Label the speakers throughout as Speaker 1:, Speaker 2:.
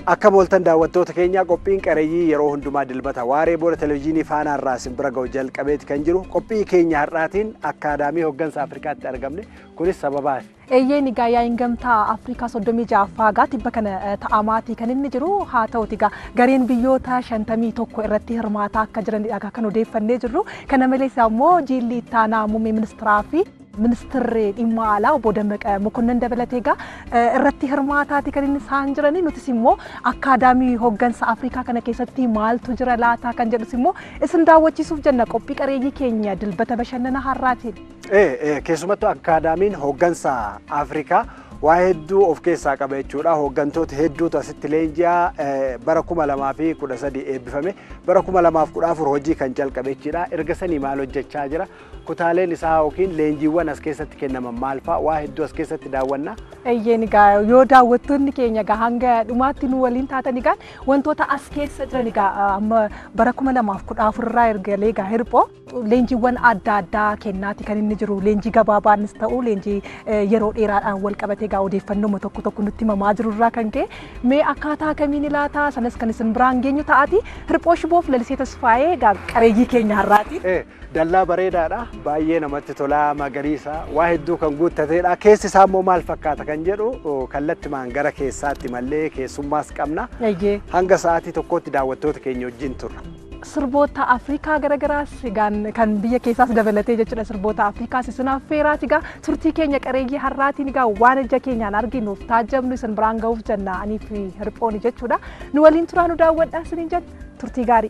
Speaker 1: Akka mooltan daawwattoota keenya qophiin qareeyyii yeroo hundumaa dilbata waaree booda televizyiinii faanaa irraa isin bira ga'u jalqabeeti kan jiru qophii keenya har'aatiin akkaadaamii hooggansa Afrikaatti argamne kunis sababaati.
Speaker 2: Eeyyeen egaa yaa'iin gamtaa Afrikaa soddomii ja'affaa gaa tibba kana ta'amaatii kan inni jiru haa ta'uti egaa gareen biyyoota shantamii tokko irratti hirmaataa akka jiranidha kan odeeffannee jirru. Kana malees immoo jiilli ittaanaa muummee ministeeraa fi ministeerri dhimma alaa obbo Dammaqa Mokonnon dabalatee egaa irratti hirmaataati kan inni isaan jiranii nutis immoo akkaadaamii hooggansa Afrikaa kana keessatti maaltu jira laataa kan jedhus immoo isin daawwachiisuuf jenna qophii qareeyyii keenya dilbata bashannana har'aatiin.
Speaker 1: Keessumattuu akkaadaamiin hooggansa Afrikaa waa hedduu of keessaa qaba jechuudha. Hooggantoota hedduutu asitti leenji'aa bara kuma lamaa fi kudha sadii eebbifame bara kuma lamaaf kudha afur hojii kan jalqabe jechuudha. Erga sanii maal hojjechaa jira? Kutaaleen isaa yookiin leenjiiwwan as keessatti kennaman maal fa'a? Waa hedduu as keessatti daawwanna.
Speaker 2: Eeyyeen egaa yoo daawwattoonni keenya egaa hanga dhumaatti nu waliin taatan egaa wantoota as keessa jiran egaa amma bara kuma lamaaf kudha afurraa ergalee egaa hirphoo leenjiiwwan adda addaa kennaati kan inni jiru. Leenjii gabaabaanis ta'u leenjii yeroo dheeraadhaan wal qabatee egaa odeeffannoo tokko tokko nutti himamaa jiru irraa kan ka'e mee akkaataa kamiin ilaataa sanas kan isin biraan geenyu ta'aati hirphoo shiboof lalisee tasfaayee egaa qareeyyii keenya har'aati.
Speaker 1: Dallaa bareedaadha baay'ee namatti tolaa magariisa waa hedduu kan guuttateedha keessi isaa immoo maal fakkaata kan jedhu kallattimaan gara keessaatti mallee keessummaas qabna hanga sa'aatii tokkotti daawwattoota keenya wajjin turra.
Speaker 2: sirboota Afrikaa garagaraas kan biyya keessaas dabalatee jechuudha sirboota Afrikaas isin affeeraati egaa turtii keenya qareeyyii har'aatiin egaa waan ija keenyaan arginuuf taajjabnu isin biraan ga'uuf jenna anii fi hirphooni jechuudha nu waliin turaa nu daawwadhaa isiniin jenna turtii gaarii.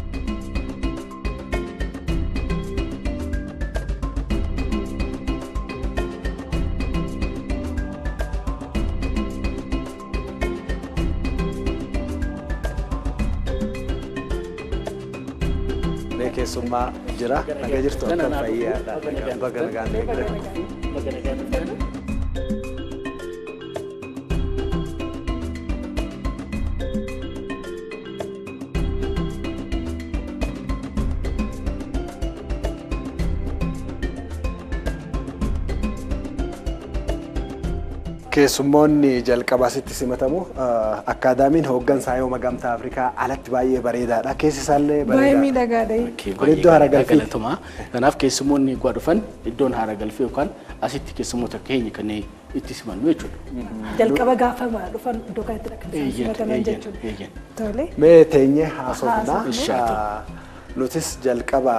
Speaker 1: keessummaa jira naga jirtu akka fayyaadha baga nagaan keessummoonni jalqabaa sitti simatamu akkaadaamiin hooggansa hayooma gamtaa Afrikaa alatti baay'ee bareedaadha. Keessi isaallee
Speaker 2: Baay'ee miidhagaadha.
Speaker 1: Kun iddoo haara galfii.
Speaker 3: Galatuma. Kanaaf keessummoonni egaa dhufan iddoon haara galfii yookaan asitti keessummoota keenya kan itti simannu jechuudha.
Speaker 2: Jalqaba gaafa dhufan iddoo kanatti kan isaan simataman jechuudha. Tole.
Speaker 1: Mee teenyee haasofnaa. Nutis jalqaba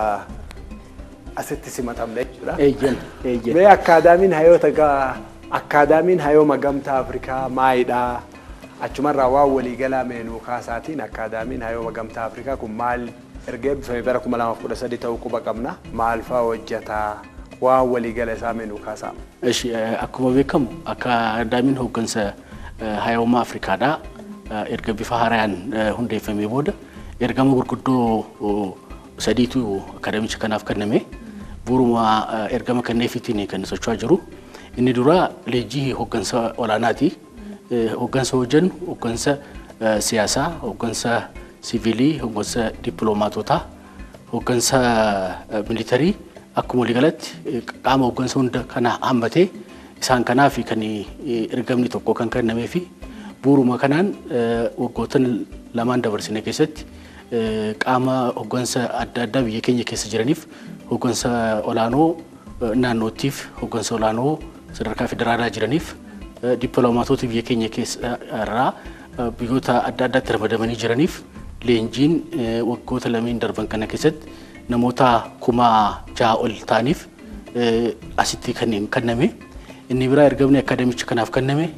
Speaker 1: asitti simatamne jechuudha.
Speaker 3: Eeyyan. Eeyyan.
Speaker 1: Mee akkaadaamiin hayoota gaa akkaadaamiin hayooma gamtaa Afrikaa maalidha? Achumarraa waan waliigalaa meenuu kaasaatiin akkaadaamiin hayooma gamtaa Afrikaa kun maal erga eebbifame bara kuma lamaaf kudha sadii ta'uu quba qabna. Maal fa'aa hojjetaa? Waan waliigala isaa meenuu kaasaa.
Speaker 3: Eshi akkuma beekamu akkaadaamiin hooggansa hayooma Afrikaadha. Erga bifa haaraan hundeeffamee booda ergama gurguddoo sadiitu akkaadaamicha kanaaf kenname. Bu'uuruma ergama kenneefiitiin kan socho'aa jiru. Inni dura leenjii hooggansa olaanaati. Hooggansa hojjennu hooggansa siyaasaa, hooggansa siviilii, hooggansa dippiloomaatotaa, hooggansa militarii akkuma waliigalatti qaama hooggansa hunda kana hammatee isaan kanaaf kan ergamni tokko kan kennamee fi bu'uuruma kanaan waggoota lamaan dabarsine keessatti qaama hooggansa adda addaa biyya keenya keessa jiraniif hooggansa olaanoo naannootiif hooggansa olaanoo sadarkaa federaalaa jiraniif dippiloomaatota biyya keenya keessa irraa biyyoota adda addaatti ramadamanii jiraniif leenjiin waggoota lameen darban kana keessatti namoota kuma jaha ol ta'aniif asitti kan kenname. Inni biraa ergamni akkaadaamicha kanaaf kenname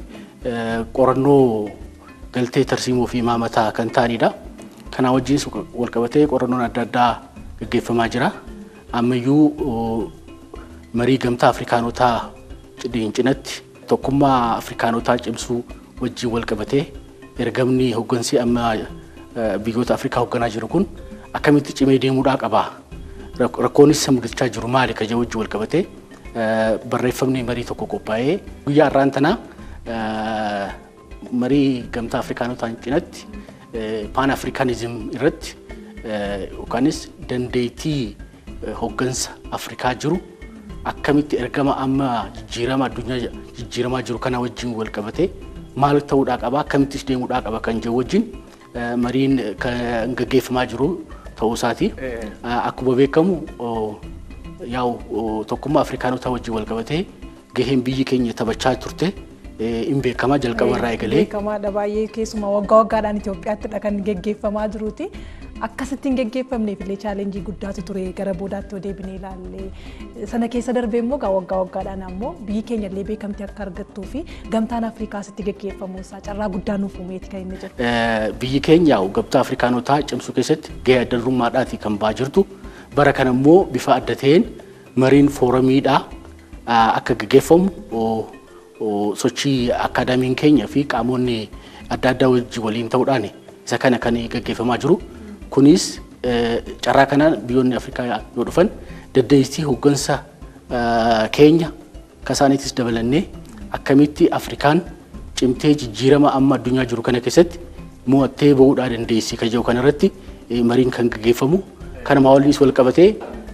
Speaker 3: qorannoo galtee tarsiimoo fi imaamataa kan ta'anidha. Kanaa wajjinis walqabatee qorannoon adda addaa gaggeeffamaa jira. Ammayyuu marii gamtaa Afrikaanotaa cinatti tokkummaa Afrikaanotaa cimsuu wajjin wal qabatee ergamni hooggansi amma biyyoota Afrikaa hoogganaa jiru kun akkamitti cimee deemuudhaa qaba. Rakkoonis mudachaa jiru maali ka jedhu wajjin wal qabatee barreeffamni marii tokko qophaa'ee guyyaa har'aan tanaa marii gamtaa Afrikaanotaan cinatti paan Afrikaanizim irratti yookaanis dandeettii hooggansa Afrikaa jiru akkamitti ergama amma jijjiirama addunyaa jijjiiramaa jiru kana wajjin wal qabatee maal ta'uudhaa qaba akkamittis deemuudhaa qaba kan jedhu wajjin mariin kan gaggeeffamaa jiru ta'uu isaati. Akkuma beekamu yaa'u tokkummaa Afrikaanotaa wajjin wal qabatee gaheen biyyi keenya taphachaa turte hin beekamaa jalqaba irraa eegalee.
Speaker 2: Beekamaadha baay'ee keessumaa waggaa waggaadhaan Itoophiyaattidha kan gaggeeffamaa jiruuti. Akkasittiin gaggeeffamneef illee chaalenjii guddaatu ture gara boodaatti yoo deebinee ilaalle sana keessa darbee immoo waggaa waggaadhaan ammoo biyyi keenya illee beekamtii akka argattuu fi gamtaan Afrikaasitti gaggeeffamuu isaa carraa guddaa nuuf uumeeti kan inni jiru.
Speaker 3: Biyyi keenya gamtaa Afrikaanotaa cimsuu keessatti gahee adda durummaadhaati kan ba'aa jirtu. Bara kana immoo bifa adda ta'een mariin fooramiidhaa akka gaggeeffamu sochii akaadaamiin keenya fi qaamonni adda addaa wajjin waliin ta'uudhaan isa kana kan gaggeeffamaa jiru. Kunis carraa kanaan biyyoonni Afrikaa yoo dhufan dandeettii hooggansa keenya kasaaniitis dabalannee akkamitti Afrikaan cimtee jijjiirama amma addunyaa jiru kana keessatti mo'attee bahuudhaa dandeessi kan jedhu kanarratti mariin kan gaggeeffamu. Kanuma waliinis wal qabatee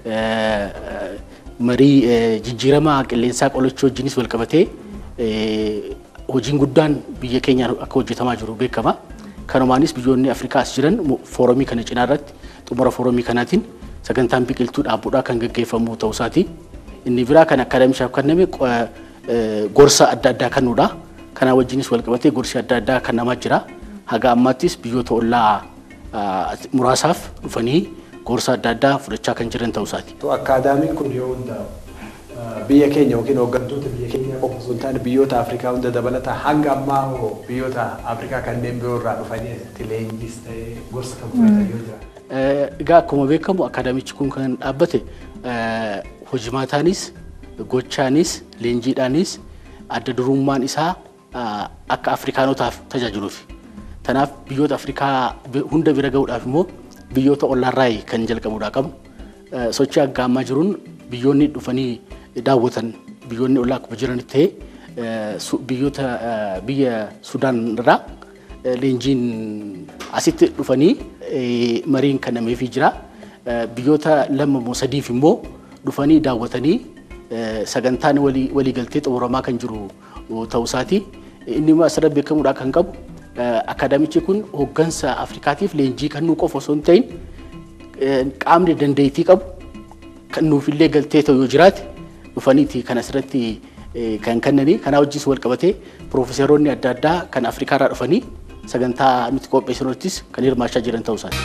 Speaker 3: marii jijjiirama qilleensaa qolachuu wajjinis wal qabatee hojiin guddaan biyya keenyaan akka hojjetamaa jiru beekama. Kanumaanis biyyoonni Afrikaas jiran foorumii kana cinaa irratti xumura foorumii kanaatiin sagantaan biqiltuu dhaabuudhaa kan gaggeeffamu ta'uu isaati. Inni biraa kan akaadaamishaaf kenname gorsa adda addaa kennuudha. Kanaa wajjinis wal qabatee gorsi adda addaa kennamaa jira. Haga ammaattis biyyoota ollaa muraasaaf dhufanii gorsa adda addaa fudhachaa kan jiran ta'uu isaati.
Speaker 1: Akaadaamiin kun yoo hundaa'u biyya keenya yookiin hooggantoota biyya keenya qofa osoo hin taane biyyoota Afrikaa hunda dabalata hanga ammaa hoo biyyoota Afrikaa kanneen biroo irraa dhufanii asitti leenjis ta'ee gorsa kan fudhatan yoo jira.
Speaker 3: Egaa akkuma beekamu akaadaamichi kun kan dhaabbate hojimaataanis gochaanis leenjiidhaanis adda durummaan isaa akka Afrikaanotaaf tajaajiluufi. Kanaaf biyyoota Afrikaa hunda bira gahuudhaaf immoo biyyoota ollaarraa kan jalqabuudhaa qabu. Sochii akka ammaa jiruun biyyoonni dhufanii daawwatan biyyoonni ollaa akkuma jiranitti ta'ee biyyoota biyya Sudaan irraa leenjiin asitti dhufanii mariin kennameefii jira. Biyyoota lama moo sadiif immoo dhufanii daawwatanii sagantaan waliigaltee xumuramaa kan jiru ta'uu isaati. Inni immoo asirratti beekamuudhaa kan qabu akaadaamichi kun hooggansa Afrikaatiif leenjii kennuu qofa osoo hin ta'in qaamni dandeettii qabu kan nuufillee galtee ta'u yoo jiraate dhufaniiti kan asirratti kan kennanii kanaa wajjis wal qabatee piroofeesaroonni adda addaa kan Afrikaa irraa dhufanii sagantaa nuti qopheessinuttis kan hirmaachaa jiran ta'uu isaati.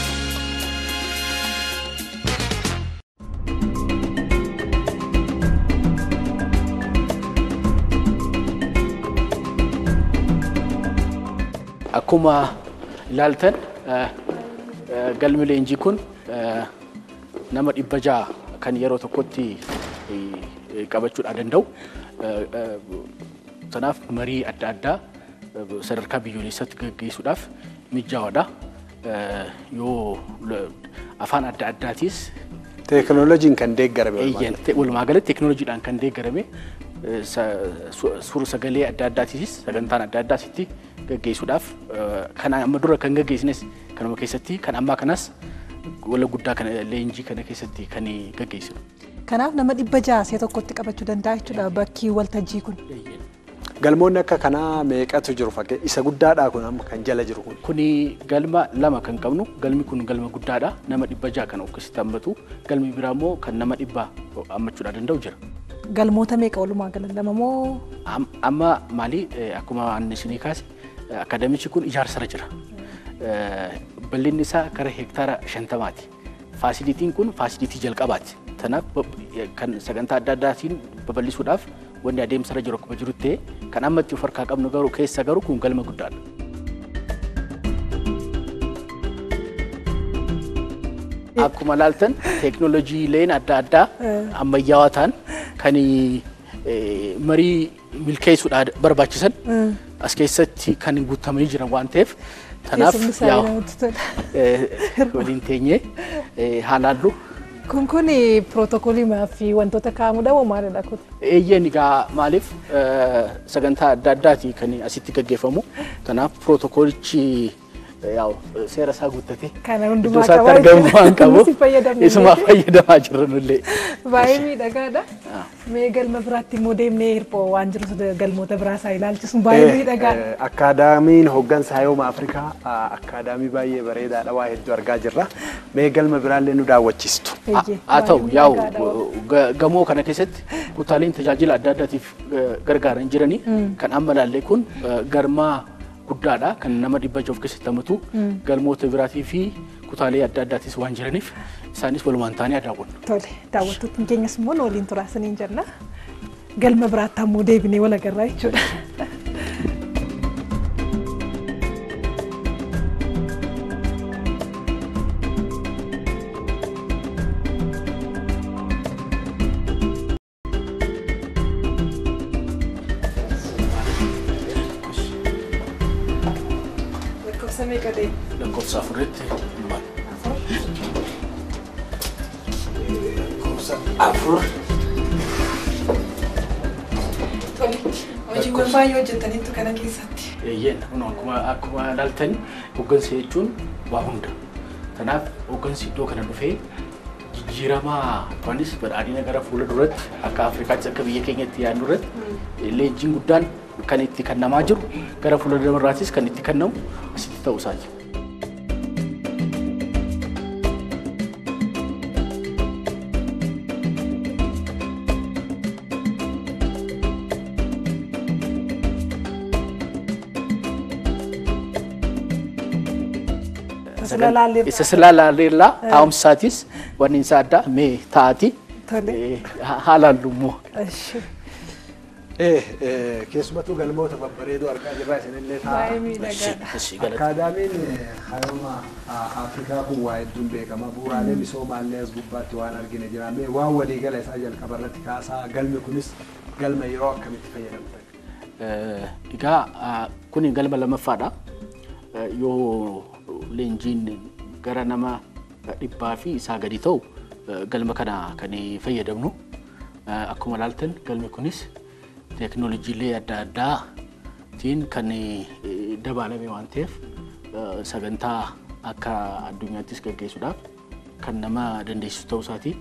Speaker 3: Akkuma ilaaltan galmi leenjii kun nama dhibba ja'a kan yeroo tokkotti qabachuudhaan danda'u. Kanaaf marii adda addaa sadarkaa biyyoolessaatti gaggeessuudhaaf mijaa'aadha. Yoo afaan adda addaatiis
Speaker 1: Teekinooloojiin kan deeggarame.
Speaker 3: Walumaa galatti teekinooloojiidhaan kan deeggarame suur sagalee adda addaatiisis sagantaan adda addaasitti gaggeessuudhaaf kan amma dura kan gaggeessines kanuma keessatti kan ammaa kanas wala guddaa kana leenjii kana keessatti kan gaggeessinu.
Speaker 2: Kanaaf nama dhibba ja'a si'a tokkotti qabachuu danda'a jechuudha bakki waltajjii kun.
Speaker 1: Galmoonni akka kanaa meeqatu jiru fakkee isa guddaadhaa kun amma kan jala jiru kun.
Speaker 3: Kuni galma lama kan qabnu galmi kun galma guddaadha nama dhibba ja'a kan of keessatti hammatu galmi biraa immoo kan nama dhibba hammachuudhaa danda'u jira.
Speaker 2: Galmoota meeqa walumaa galan lama moo?
Speaker 3: Amma maali akkuma anni isinii kaase akaadaamichi kun ijaarsarra jira. Bal'inni isaa gara hektaara shantamaati. Faasilitiin kun faasilitii jalqabaati. Kanaaf kan sagantaa adda addaatiin babal'isuudhaaf wanni adeemsarra jiru akkuma jirutti kan amma itti of harkaa qabnu garuu keessa garuu kun galma guddaadha. Akkuma laaltan teeknooloojiileen adda addaa ammayyaawaa ta'an kan marii milkeessuudhaan barbaachisan as keessatti kan guutamanii jiran waan ta'eef kanaaf waliin teenyee haalaallu.
Speaker 2: Kun kun pirootokoolii fi wantoota kaa'amudha moo maalidha kun?
Speaker 3: Eeyyeen egaa maaliif sagantaa adda addaati kan asitti gaggeeffamu. Kanaaf pirootokoolichi yaa'u seera isaa guuttatee
Speaker 2: Kana
Speaker 3: iddoo
Speaker 2: hundumaa
Speaker 3: isaatti
Speaker 2: qabaa
Speaker 3: argamu
Speaker 2: jechuudha.
Speaker 3: waan qabuuf
Speaker 2: Innis fayyadamne
Speaker 3: isumaa
Speaker 2: illee.
Speaker 3: fayyadamaa jirranullee.
Speaker 2: Baay'ee miidhagaadha.
Speaker 3: Ah.
Speaker 2: Mee galma biraatti immoo deemnee hirphoo waan jiru galmoota biraa isaa ilaalchisu baay'ee miidhagaadha.
Speaker 1: Akkaadaamiin hooggansa hayooma Afrikaa akkaadaamii baay'ee bareedaadha waa hedduu argaa jirra. Mee galma biraallee nu daawwachiistu.
Speaker 2: Eeyyee,
Speaker 3: haa ta'u
Speaker 2: baay'ee
Speaker 3: yaa'u
Speaker 2: miidhagaadha.
Speaker 3: ga- gamoo kana keessatti kutaaleen tajaajila adda addaatiif eh, gargaaran jiranii kan amma ilaalle kun eh, galma guddaadha kan nama dhibba jaha of keessatti hammatu galmoota biraatii fi kutaalee adda addaatis waan jiraniif isaanis walumaan ta'anii daawwanna.
Speaker 2: Tole daawwattoonni keenyas immoo nu waliin turaasaniin jenna. Galma biraatti ammoo deebinee wal agarraa jechuudha. Lakkoofsa meeqa ta'e?
Speaker 3: Lakkoofsa afuritti maal? Lakkoofsa afur.
Speaker 2: Tole hojiiwwan baay'ee hojjetaniitu kana keessatti.
Speaker 3: Eeyyeen kun akkuma akkuma ilaaltan hooggansa jechuun waa hunda. Kanaaf hooggansi iddoo kana dhufee jijjiiramaa yookanis badhaadhina gara fuula duratti akka Afrikaatti akka biyya keenyatti yaadnu irratti leenjiin guddaan kan itti kennamaa jiru gara fuula duratti kan itti kennamu asitti ta'uu isaati.
Speaker 2: Tasila laallee
Speaker 3: Isa silaa laalleellaa taa'umsi isaatis wanni isaa addaa mee taa'ati.
Speaker 2: Tole.
Speaker 3: Haalaan lummoo.
Speaker 2: Ishi.
Speaker 1: Keessumattuu galmoota babbareedoo argaa jirra isinillee
Speaker 2: Baay'ee
Speaker 1: ta'a.
Speaker 2: miidhagaadha.
Speaker 3: Ishii galata.
Speaker 1: Akkaadaamiin hayooma Afrikaa kun waa hedduun beekama. Bu'uuraalee misoomaallee as gubbaatti waan argine jira. Mee waan waliigala isaa jalqaba irratti kaasaa galmi kunis galma yeroo akkamitti fayyadamtan?
Speaker 3: Eh, Egaa ah, kun galma lammaffaadha. Eh, Yoo leenjiin gara nama dhibbaa fi isaa gadi ta'u eh, galma kana kan fayyadamnu. Eh, Akkuma ilaaltan galmi kunis teeknooloojiilee adda addaatiin kan eh, dabalame waan ta'eef eh, sagantaa akka addunyaattis gaggeessuudhaaf kan nama dandeessisu ta'uu isaati.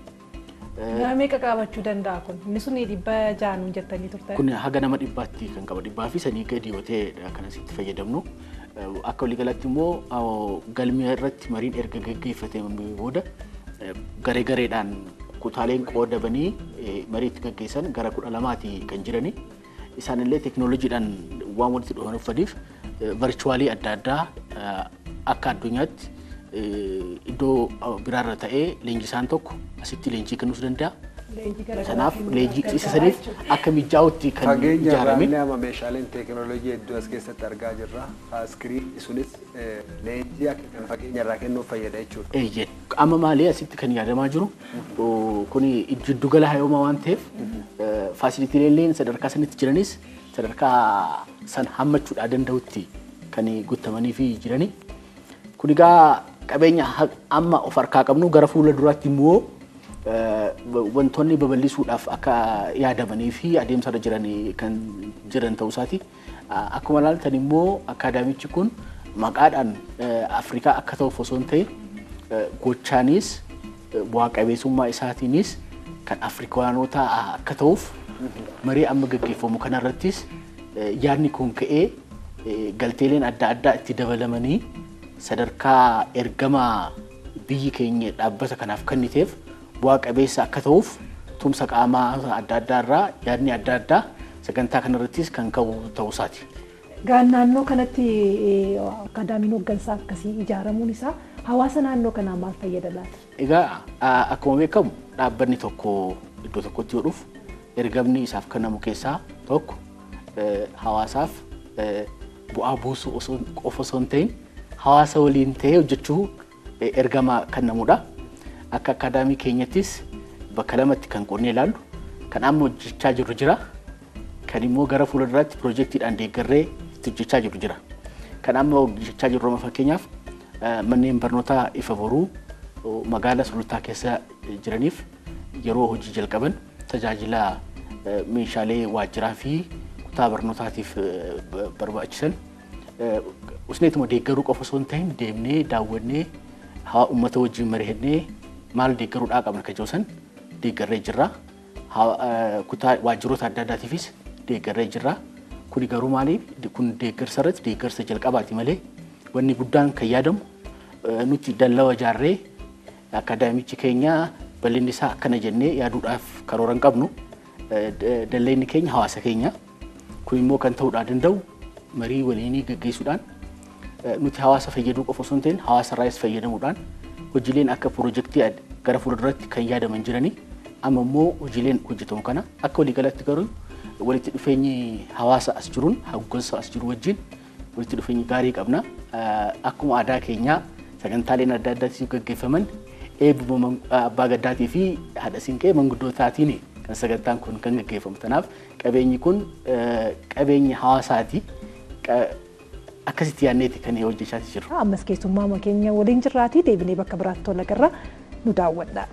Speaker 2: Nama meeqa qabachuu danda'a kun? Inni sun dhibba jaanuun jettanii turtan.
Speaker 3: Kun haga nama dhibbaatti kan qaba. Dhibbaa fi sanii gadi yoo ta'e kan asitti fayyadamnu. Eh, Akka waliigalatti immoo ah, galmi irratti mariin erga gaggeeffatamee booda eh, garee gareedhaan kutaaleen qoodamanii eh, marii itti gaggeessan gara kudha lamaati kan jirani. Isaan illee teeknooloojiidhaan waan walitti dhufaniif varchuwaalii adda addaa eh, akka addunyaatti eh, iddoo ah, biraarra ta'ee leenjisaan tokko asitti leenjii kennuus danda'a.
Speaker 2: Leenjii gara
Speaker 3: Kanaaf
Speaker 2: garaatiin
Speaker 3: leenjii
Speaker 2: gargaaraa
Speaker 3: isa saniif
Speaker 2: jechuudha.
Speaker 3: akka mijaa'utti kan
Speaker 1: Fageenya
Speaker 3: ijaarame.
Speaker 1: irraallee ama meeshaaleen teeknooloojii hedduu as keessatti argaa jirra. Iskiriin sunis eh, leenjii akka kan fageenya irraa kennuuf fayyada jechuudha.
Speaker 3: Eeyyee. Amma maalii asitti kan yaadamaa jiru kun jiddugala hayoomaa waan ta'eef faasiliitiileen sadarkaa sanitti jiranis sadarkaa san hammachuudhaa danda'utti kan guutamanii fi jirani. Kun egaa qabeenya ha- amma of harkaa qabnu gara fuula duraatti immoo eh, wantoonni babal'isuudhaaf akka yaadamanii fi adeemsarra jiran kan jiran ta'uu isaati. Ah, Akkuma ilaaltan immoo akkaadaamichi kun maqaadhaan eh, Afrikaa akka ta'uuf osoo hin ta'in eh, gochaanis eh, bu'aa qabeessummaa isaatiinis kan Afrikaanota akka ta'uuf marii amma gaggeeffamu kanarrattis eh, yaadni kun ka'ee eh, galteeleen adda addaa itti dabalamanii sadarkaa ergama biyyi keenya dhaabbata kanaaf kenniteef bu'aa qabeessa akka ta'uuf tumsa qaamaa adda addaa irraa yaadni adda addaa sagantaa kanarrattis kan ka'u ta'uu isaati.
Speaker 2: Gaan naannoo kanatti eh, akkaadaamiin hooggansaa akkasii ijaaramuun isaa hawaasa naannoo kanaa maal fayyada laata?
Speaker 3: Egaa a- akkuma beekamu dhaabbanni tokko iddoo tokkotti yoo dhufu ergamni isaaf kennamu keessaa tokko eh, hawaasaaf eh, bu'aa buusuu osoo qofa osoo hin ta'in hawaasa waliin ta'ee hojjechuu eh, ergama kennamudha. Akka akkaadaamii keenyattis bakka lamatti kan qoonnee ilaallu kan amma hojjechaa jirru jira. Kan immoo gara fuulduraatti piroojeektiidhaan deeggarree itti hojjechaa jirru jira. Kan amma hojjechaa jirru amma fakkeenyaaf eh, manneen barnootaa ifa boruu oh, magaalaa sulultaa keessa jiraniif yeroo hojii jalqaban tajaajila eh, meeshaalee waajjiraa fi kutaa barnootaatiif eh, ba- barbaachisan eh, usneetuma deeggaruu qofa osoo hin ta'in deemnee daawwannee haa uummata wajjin mari'annee maal deeggaruudhaa qabna kan jedhu deeggarree jirra. Kutaa waajjiroota adda addaatiifis deeggarree jirra. Kuni garuu maaliif kun deeggarsa irratti deeggarsa jalqabaati malee wanni guddaan kan yaadamu nuti dallawa ijaarree akaadaamichi keenya bal'inni isaa akkana jennee yaaduudhaaf karoora hin qabnu. Dalleenni keenya hawaasa keenya. Kun immoo kan ta'uudhaa danda'u marii waliinii gaggeessuudhaan nuti hawaasa fayyaduu qofa osoo hin ta'in hawaasa irraas fayyadamuudhaan hojiileen akka piroojeektii gara fuulduratti kan yaadaman jiranii amma immoo hojiileen hojjetamu kana akka waliigalatti garuu walitti dhufeenyi hawaasa as jiruun hoggansa as jiru wajjin walitti dhufeenyi gaarii qabna. Akkuma aadaa keenyaa sagantaaleen adda addaatiif gaggeeffaman eebbuma abbaa gaddaatii fi haadha siinqee manguddootaatiin kan sagantaan kun kan gaggeeffamu. Kanaaf qabeenyi kun qabeenya hawaasaati. Akkasitti yaadneeti kan hojjechaa jiru.
Speaker 2: Ammas keessummaa keenya waliin jirraatii deebinee bakka biraatti tola garra nu daawwadha.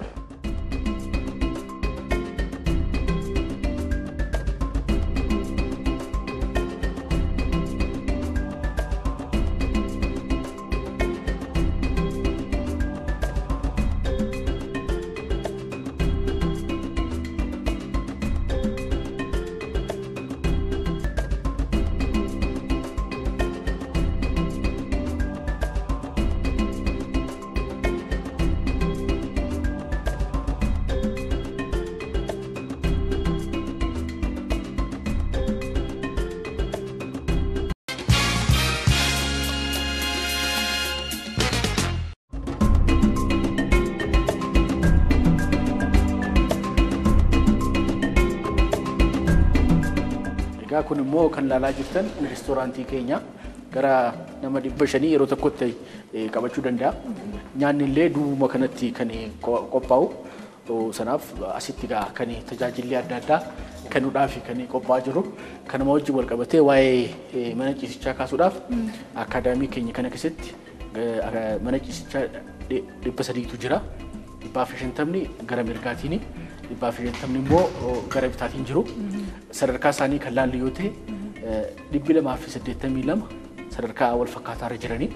Speaker 3: Egaa kun immoo kan ilaalaa jirtan reestooraantii keenya gara nama dhibba shanii yeroo tokkotti qabachuu danda'a. Nyaanni illee duubuma kanatti kan qophaa'u. Sanaaf asitti egaa kan tajaajilli adda addaa kennuudhaaf kan qophaa'aa jiru. Kanuma wajjin wal qabatee waa'ee mana ciisichaa kaasuudhaaf akaadaamii keenya kana keessatti mana ciisichaa dhibba sadiitu jira. Dhibbaa fi shantamni gara mirgaatiin dhibbaa fi shantamni immoo gara bitaatiin jiru. Sadarkaa isaanii kan laallu yoo ta'e dhibbi lamaa fi saddeettamii lama sadarkaa wal fakkaataa irra jiranii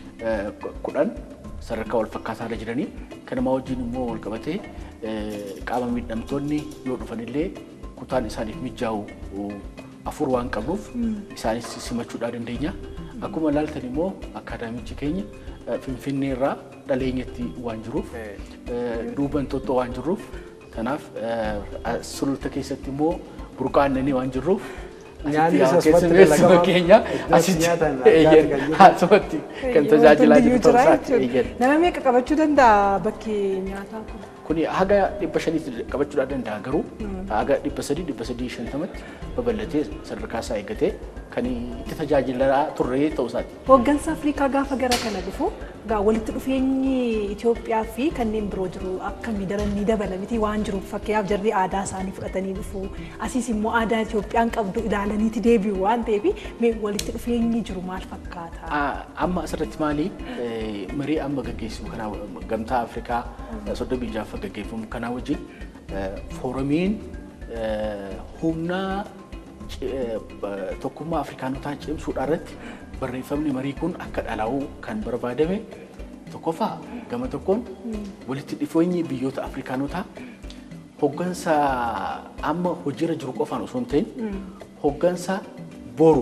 Speaker 3: kudhan sadarkaa wal fakkaataa irra jiranii kanuma wajjin immoo wal qabatee qaama miidhamtoonni yoo dhufanillee kutaan isaaniif mijaa'u afur waan qabnuuf isaanis simachuudhaa dandeenya. Akkuma ilaaltan immoo akaadaamichi keenya Finfinnee irraa dhaleenyatti waan jiruuf duuba Inxooxxoo waan jiruuf kanaaf sululta keessatti immoo burqaa aannanii waan jirruuf
Speaker 1: Nyaanni
Speaker 3: asitti
Speaker 1: asumatti
Speaker 3: keessummeessuma
Speaker 1: dalagamaa,
Speaker 3: keenya
Speaker 1: iddoo
Speaker 3: asitti
Speaker 1: nyaatan
Speaker 3: eeyyan
Speaker 1: addaatti kan jiru.
Speaker 3: asumatti kan tajaajilaa jiru ta'uu isaati eeyyan.
Speaker 2: Nama meeqa qabachuu danda'a bakki nyaataa kun?
Speaker 3: Kuni haga dhibba shaniitti qabachuudhaa danda'a garuu haga dhibba sadii dhibba sadii shantamatti babal'atee sadarkaa isaa eeggatee kan itti tajaajilaa turre ta'uu isaati.
Speaker 2: Hooggansa Afrikaa gaafa gara kana dhufu gaa walitti dhufeenyi Itoophiyaa fi kanneen biroo jiru akkamii daran ni dabala miti waan jiruuf fakkeenyaaf jarri aadaa isaanii fudhatanii dhufu asiis immoo aadaa Itoophiyaan qabdu ilaalaniiti deebi'u waan ta'eef mee walitti dhufeenyi jiru maal fakkaata?
Speaker 3: Ah, Amma asirratti maali eh, marii amma gaggeessimu kanaa gamtaa Afrikaa soddomii jaaffaa gaggeeffamu kanaa wajjin eh, foorumiin eh, humna ci- eh, ba- tokkummaa Afrikaanotaa cimsuudhaa irratti barreeffamni marii kun akka dhalaa'u kan barbaadame tokkoffaa gama tokkoon walitti dhufeenyi biyyoota Afrikaanotaa hoggansa amma hojiirra jiru qofaan osoo hin ta'in hoggansa boru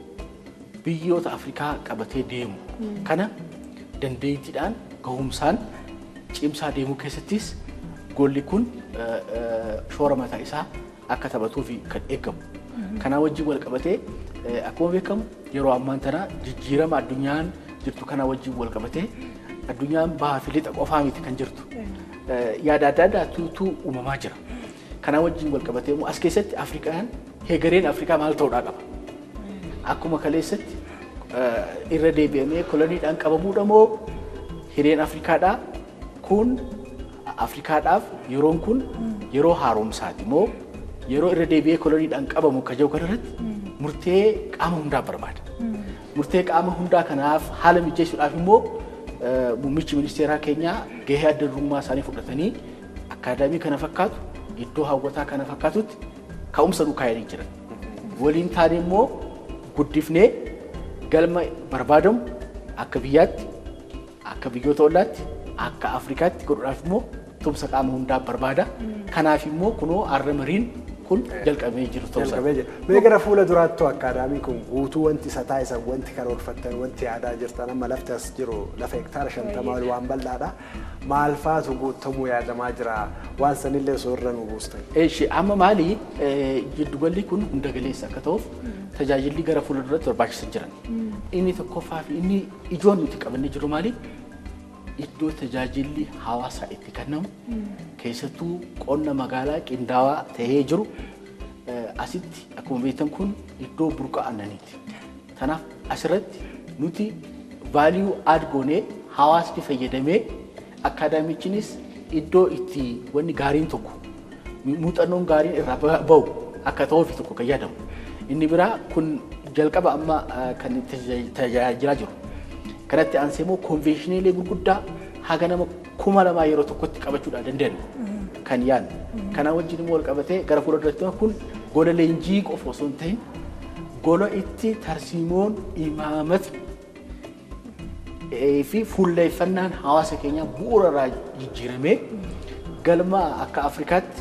Speaker 3: biyyoota Afrikaa qabatee deemu kana dandeettiidhaan gahumsaan cimsaa deemuu keessattis golli kun eh, eh, shoora mataa isaa akka taphatuuf kan eegamu. Kanaa wajjin wal qabatee eh, akkuma beekamu yeroo ammaan tana jijjiirama addunyaan jirtu kanaa wajjin wal qabatee addunyaan bahaa fi lixa qofaa miti kan jirtu. Eh, Yaada adda addaatu uumamaa jira. Kanaa wajjin wal qabatee immoo as keessatti Afrikaan heegareen Afrikaa maal ta'uudhaa qaba? akkuma kaleessatti eh, irra deebi'amee koloniidhaan qabamuudha moo hireen Afrikaadhaa kun Afrikaadhaaf yeroon kun yeroo haaromsaati moo yeroo irra deebi'ee koloniidhaan qabamu ka jiru kanarratti murtee qaama hundaa barbaada. Murtee qaama hundaa kanaaf haala mijeessuudhaaf immoo eh, muummichi ministeeraa keenyaa gahee adda durummaa isaanii fudhatanii akaadaamii kana fakkaatu iddoo hawwataa kana fakkaatutti ka'umsa nu kaayanii jiran. Waliin taane immoo guddifnee galma barbaadamu akka biyyaatti akka biyyoota ollaatti akka Afrikaatti godhuudhaaf immoo tumsa qaama hundaa barbaada. Kanaaf immoo kunoo har'a mariin kun jalqabee jiru ta'uu isaa.
Speaker 1: jalqabee jira. Mee gara fuula duraattuu akkaadaamiin kun guutuu wanti isa taasisan wanti karoorfattan wanti yaadaa jirtan amma lafti as jiru lafa hektaara shantamaa ol waan bal'aadha. Maal faatu guutamuu yaadamaa jira waan sanillee osoo irra nu buustan.
Speaker 3: Eeshi amma maali giddugalli kun hunda galeessa akka ta'uuf tajaajilli gara fuula duratti barbaachisan jiran. Inni tokkoffaa fi inni ijoon nuti qabannee jiru maali? Iddoo tajaajilli hawaasaa itti kennamu keessattuu qonna magaalaa qindaawaa tahee jiru asitti akkuma beektan kun iddoo burqa aannaniiti. Kanaaf asirratti nuti vaaliyuu aad goonee hawaasni fayyadamee akkaadaamichinis iddoo itti wanni gaariin tokko muuxannoon gaariin irraa bahu akka ta'uuf tokko kan yaadamu. Inni biraa kun jalqaba amma kan tajaajilaa jiru. Kanatti aansee immoo konveeshiniilee gurguddaa haga nama kuma lamaa yeroo tokkotti qabachuudhaan dandeenyu kan yaadnu. Kana wajjin immoo wal qabatee gara fuula duratti kun gola leenjii qofa osoo hin ta'in gola itti tarsiimoon imaamata fi fuulleeffannaan hawaasa keenyaa bu'uura irraa jijjiiramee galma akka Afrikaatti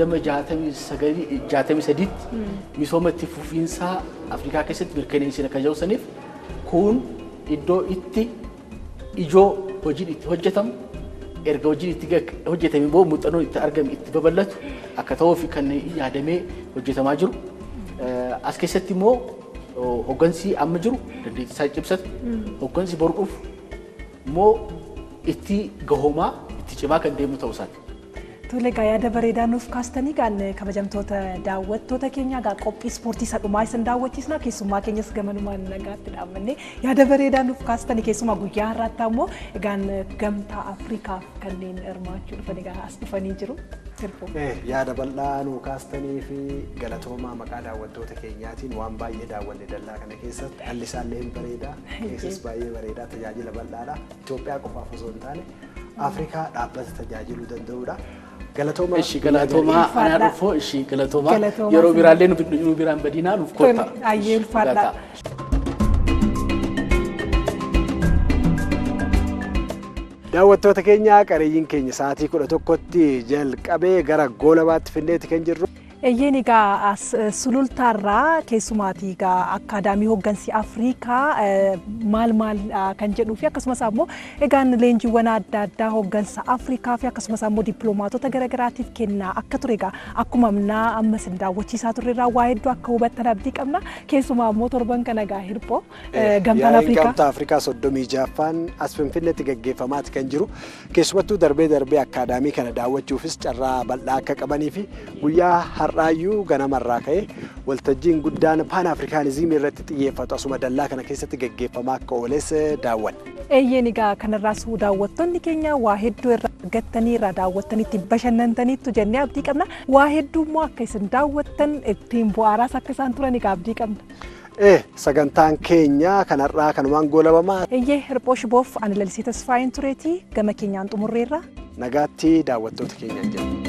Speaker 3: 2063tti misooma itti fufiinsaa Afrikaa keessatti mirkaneessina kan jedhusaniif kun iddoo itti ijoo hojiin itti hojjetamu erga hojiin itti hojjetame booda muuxannoon itti argame itti babal'atu akka ta'uuf kan yaadamee hojjetamaa jiru. As keessatti immoo hoggansi amma jiru dandeettii isaa cimsatu hoggansi boru dhufu immoo itti gahoomaa itti cimaa kan deemu ta'uu isaati.
Speaker 2: Tole egaa yaada bareedaa nuuf kaastanii kan kabajamtoota daawwattoota keenya egaa qophii ispoortii isa dhumaa isin daawwachiisna keessummaa keenyas gamanumaan nagaatti dhaabannee yaada bareedaa nuuf kaastanii keessumaa guyyaa har'aatti ammoo egaan gamtaa Afrikaaf kanneen hirmaachuu dhufan egaa as dhufanii jiru.
Speaker 1: Yaada bal'aa nuu kaastanii fi galatoomaa maqaa daawwattoota keenyaatiin waan baay'ee daawwanne dallaa kana keessatti alli isaallee hin bareedaa keessas baay'ee bareedaa tajaajila bal'aadha. Itoophiyaa qofaaf osoo hin taane Afrikaa dhaabbata tajaajiluu danda'udha. Galatooma.
Speaker 3: Ishi galatoomaa anaa dhufoo ishi galatoomaa yeroo biraallee nu biraan badinaa nuuf kotta.
Speaker 2: Ayyee ulfaadha.
Speaker 1: Daawwattoota keenya qareeyyiin keenya sa'aatii kudha tokkotti jalqabee gara goolabaatti finneeti kan jirru.
Speaker 2: Eeyyeen egaa sulultaarraa keessumaatii egaa akkaadaamii hooggansi Afrikaa maal maal kan jedhuu fi akkasumas ammoo egaan leenjiiwwan adda addaa hooggansa Afrikaa fi akkasumas ammoo dippiloomaatota garaagaraatiif kennaa akka ture egaa akkuma amnaa ammas hin daawwachiisaa turreerraa waa hedduu akka hubattan abdii qabna keessumaa ammoo torban kana egaa hirphoo gamtaan Afrikaa.
Speaker 1: Gamtaa Afrikaa soddomii jaaffaan as Finfinneetti gaggeeffamaati kan jiru keessumattuu darbee darbee akkaadaamii kana daawwachuufis carraa bal'aa akka qabanii fi guyyaa har'aayyuu ganamarraa ka'ee waltajjiin guddaan paan afrikaanizimii irratti xiyyeeffatu asuma dallaa kana keessatti gaggeeffamaa akka ooles daawwanne.
Speaker 2: Eeyyeen egaa kanarraas daawwattoonni keenya waa hedduu irraa argattanii irraa daawwattaniitti bashannantaniittu jennee abdii qabna. Waa hedduu immoo akka isin daawwattan ittiin bu'aaraas akka isaan turan egaa abdii qabna.
Speaker 1: Eh, sagantaan keenya kanarraa kanumaan goolabamaa.
Speaker 2: Eeyyee hirphoo shiboof ani lalisee tasfaayin tureetii gama keenyaan xumurreerra.
Speaker 1: Nagaatti daawwattoota keenyaan jenna.